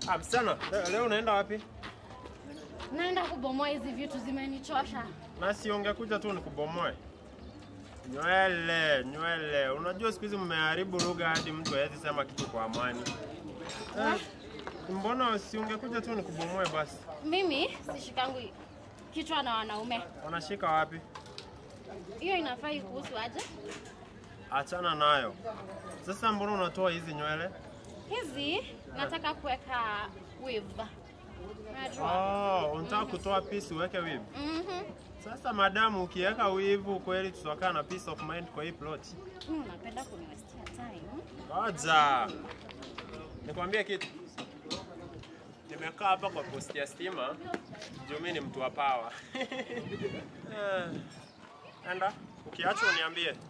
Ah, msichana, le- leo unaenda wapi? Naenda kubomoa hizi vitu zimenichosha. Na si ungekuja tu nikubomoe. Nywele, nywele. Unajua siku hizi mmeharibu lugha hadi mtu hawezi sema kitu kwa amani. Eh, mbona si ungekuja tu nikubomoe basi? Mimi sishikangu kichwa na wanaume. Wanashika wapi? Hiyo inafaa ikuhusu aje? Achana nayo. Sasa mbona unatoa hizi nywele? Hizi nataka kuweka weave. Unajua? Oh, unataka kutoa piece uweke weave. Mhm. Sasa madamu, ukiweka weave kweli tutakaa na peace of mind kwa hii plot. Mm, napenda kuniwestia time. Ngoja. Nikwambie kitu. Nimekaa hapa kwa posti ya stima juu mimi ni mtu wa power. Eh, Enda, ukiacha uniambie.